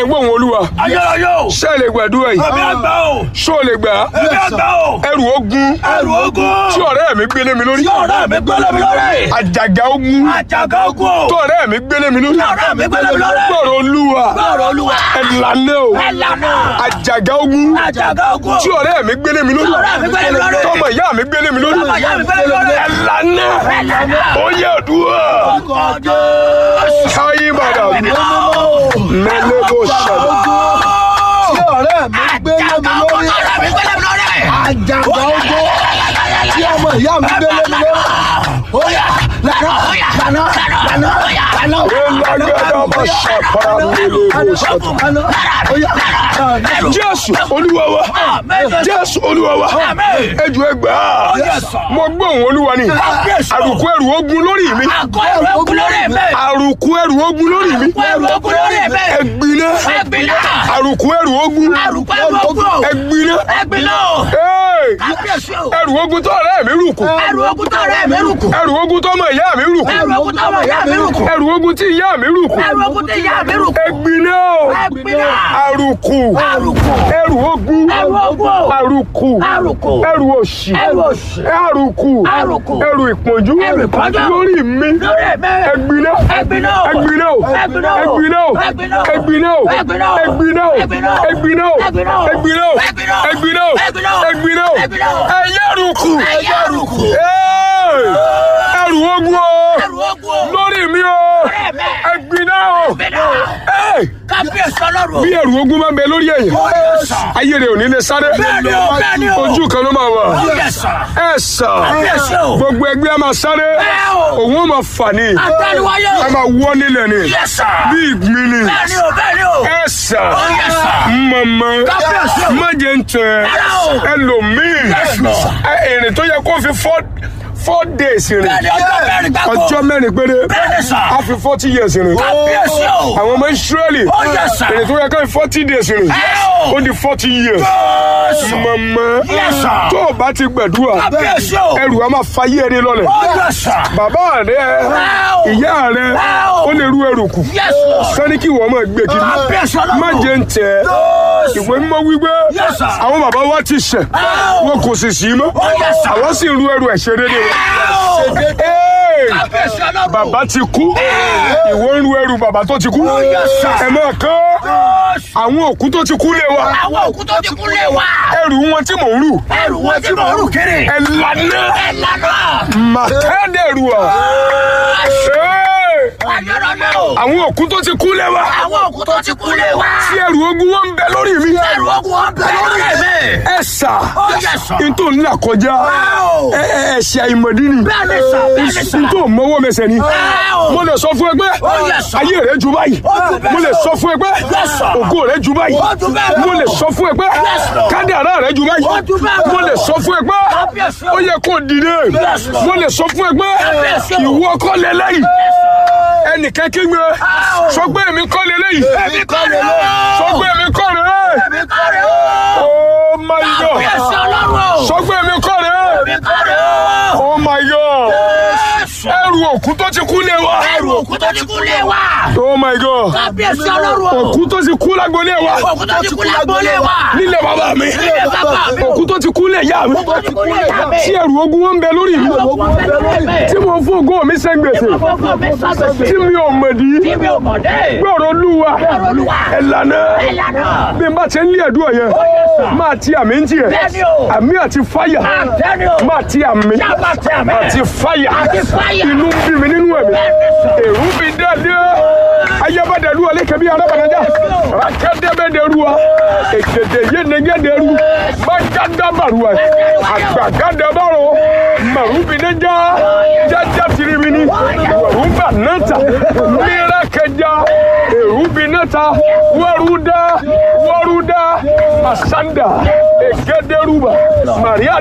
gbóhùn olúwa ayérayé o ṣé ẹ lè gbàdúrà yìí ẹ̀mí àgbà o ṣó o lè gbà á ẹ̀mí àgbà o ẹrù ogun ẹrù ogun tí ọ̀rẹ́ mi gbélé mi lórí tí ọ̀rẹ́ mi gbélé mi lórí àjàgà ogun àjàgà ogun o tí ọ̀rẹ́ mi gbélé mi lórí tí ọ̀rẹ́ mi gbélé mi lórí gbọ́rọ̀ olúwa gbọ́rọ̀ olúwa ẹ̀lànà o ẹ̀lànà àjàgà ogun àjàgà ogun tí ọ̀rẹ́ mi gbélé mi lórí Tí ọ̀rẹ́ mi gbélé mi lórí. tọmọ ìyá mi gbélé mi lórí Tọmọ ìyá mi gbélé mi lórí. ẹ̀lànà ẹ̀lànà ó yẹ òdùwà ọjọ́ káyé bàdà mẹlẹ́bọ̀ ṣàdá tí ọ̀rẹ́ mi gbélé mi lórí ọ̀rẹ́ mi gbélé mi lórí àjàgbá ogbó tí ọmọ ìyá mi gbélé mi lórí. Óyá lànà lànà lànà lànà. ẹ̀làgàdà bá ṣàpàrà mẹlẹ́bọ̀ ṣàdá. Lànà óyá lànà. jésù olúwa wa jésù olúwa wa ẹjọ ẹgbà mo gbọ́ òun olúwa ni àrùkù ẹrù ogun lórí mi àgọ́ ẹrù ogun lórí mi àrùkù ẹrù ogun lórí mi ẹrù ogun lórí mi ẹgbiná ẹgbìnà àrùkù ẹrù ogun àrùkù ẹrù ogun ẹgbiná ẹgbìnà Hey! kábíyèsí o ẹrù ogun tó ọ̀rẹ́ mi rùkù ẹrù ogun tó ọ̀rẹ́ mi rùkù ẹrù ogun tó ọmọ ìyá mi rùkù ẹrù ogun tó ọmọ ìyá mi rùkù ẹrù ogun tí ìyá mi rùkù ẹrù ogun tó ìyá mi rùkù ẹgbiná ẹgbìnà àrùkù àrùkù ẹrù ogun ẹrù ogun o àrùkù àrùkù ẹrù òṣì ẹrù òṣì àrùkù àrùkù ẹrù ìpọ́njú Ẹrù ìpọ́njú. lórí mi lórí mi ẹgbiná ẹgbìnà o ẹgbiná o ẹgbìnà o ẹgbiná o ẹgbìnà o ẹgbiná o ẹgbìnà o ẹgbiná o ẹgbìnà o ẹgbiná o ẹgbìnà o ẹgbiná o ẹgbìnà o ẹgbiná o ẹgbìnà o ẹgbiná o ẹgbìnà o ẹyẹ àrùkù ẹyẹ àrùkù Hey! ẹrù ogun o ẹrù ogun o lórí mi o lórí mi ẹgbiná o ẹgbìnà o Hey! kábíyèsí ọlọ́run bí ẹrù ogun máa ń bẹ lórí ẹ̀yìn ó yẹ sàn ayé rẹ ò ní lè sáré Bẹ́ẹ̀ni o, bẹ́ẹ̀ni o. ojú kan ló máa wà ó yẹ sàn ẹ sàn kábíyèsí o gbogbo ẹgbẹ́ a máa sáré Bẹ́ẹ̀ o. òun ó máa fà ní àtẹnuwáyé a o máa wọ́ nílẹ̀ ni yẹ sàn bí ìgbín ni bẹ́ẹ̀ni o bẹ́ẹ̀ni o ẹ sàn ó yẹ sàn mọ̀mọ́ Kábíyèsí o. má jẹ́ ń tẹ̀ Rárá o. ẹlòmíì Yes, Lord. ẹ, ìrìn tó yẹ kó fi four four days rìn bẹ́ẹ̀ni ọjọ́ mẹ́rin gbàgbọ́ ọjọ́ mẹ́rin péré bẹ́ẹ̀ni sàn a fi forty years rìn kábíyèsí o àwọn ọmọ Ísírẹ́lì ó yẹ sàn ìrìn tó yẹ kó fi forty days rìn Ẹ o. ó di forty years Jésù mọ̀mọ́ Yes, sir. tó o bá ti gbẹ̀dúrà kábíyèsí o ẹrù a máa fayé ẹni lọ́lẹ̀ ó yẹ sàn bàbá rẹ o. ìyá rẹ Ẹ o. ó lè rú ẹrù kù Yes, Lord. sani kí wọ́n máa gbé kiri kábíyèsí ọlọ́run má jẹ́ ń tẹ̀ Jésù ìwé mímọ́ wípé Yes, sir. àwọn bàbá wa ti ṣẹ̀ o. wọn kò sì sí mọ́ Yes, sir. àwọn sì ń rú ẹrù ẹ̀ṣẹ̀ dédé wọn. Hey! kábíyèsí ọlọ́run bàbá ti kú ìwọ ń ru ẹrù bàbá tó ti kú yes, sir. ẹ máa kán Jésù àwọn òkú tó ti kú lé wa àwọn òkú tó ti kú lé wa ẹrù wọn tí mò ń rù ẹrù wọn tí mo rù kiri ẹ lànà ẹ lànà màkàdẹrù ọ ayọ̀rọ̀lẹ́ o àwọn òkú tó ti kú lé wa àwọn òkú tó ti kú lé wa tí ẹrù ogun wọn ń bẹ lórí mi ẹrù ogun wọn bẹ lórí mi ẹ sà ó yẹ sàn n tó ń là kọjá o. ẹ ẹ ẹ̀ṣẹ̀ àìmọ̀dí ni bẹ́ẹ̀ni sàn bẹ́ẹ̀ni sàn n tó mọ́wọ́ mẹsẹ̀ ni o. mo lè sọ fún ẹ pé Ó yẹ sàn. ayé rẹ ju báyìí ju bẹ́ẹ̀ mo lè lọ. sọ fún ẹ pé Yes, sir. ògo rẹ ju báyìí Ó ju bẹ́ẹ̀ lọ. mo lè sọ fún ẹ pé Yes, Lord. kádàrá rẹ ju báyìí Ó ju bẹ́ẹ̀ lọ. mo lè sọ fún ẹ pé Kábíyèsí o. ó yẹ kó dìde Yes, Lord. mo lè sọ fún ẹ pé Kábíyèsí o. ìwọ kọ́ lélẹ́yìí ẹnìkan kí gbé sọ pé èmi kọ́ lélẹ́yìí èmi kọ́ rẹ̀ o sọ pé èmi kọ́ rẹ̀ èmi kọ́ rẹ̀ o oh my god kábíyèsí ọlọ́run o sọ pé èmi kọ́ rẹ̀ èmi kọ́ rẹ̀ o oh my god Jésù ẹrù òkú tó ti kú lé wa ẹrù òkú tó ti kú lé wa oh my god kábíyèsí ọlọ́run o òkú tó ti kú lágbolé wa òkú tó ti kú lágbólé wa nílé bàbá mi nílé bàbá mi o òkú tó ti kú lé ìyá mi òkú tó ti kú lé ìyá mi tí ẹrù ogun wọn ń bẹ lórí mi òkú wọn bẹ lórí mi tí mo fún ògo mi sẹ́ngbèsè fọ́fọ́ mi sábẹ̀sẹ̀ tí mi ò mọ̀dí tí mi ò mọ̀ dé gbọ́rọ̀ olúwa ọ̀rọ̀ olúwa ẹ̀lànà ẹ̀lànà bí n bá ti ń lé ẹ̀dùn ọ̀yẹ́ máa ti àmì ń tiẹ̀ bẹ́ẹ̀ni o àmì àti fáyà bẹ́ẹ̀ni o máa ti àmì sábà tẹ àmì àti fáyà àti fáyà inú ń bí mi nínú ẹ̀mí bẹ́ẹ̀ni sọ èrú bí dáadé ayébádẹ́lu ọ̀lẹ́kẹ̀bí arábànájà rákẹ́dẹ́bẹ́dẹ́ruwa èkèdè yénegédéru mágádàbàruwa àgbàgádàbàrò màrúbìnẹ́jà jájá tirimini wàrúbà náta mìíràkẹjà èrúbìnẹ́ta wàrúdà wàrúdà masanda ègédéruba màríà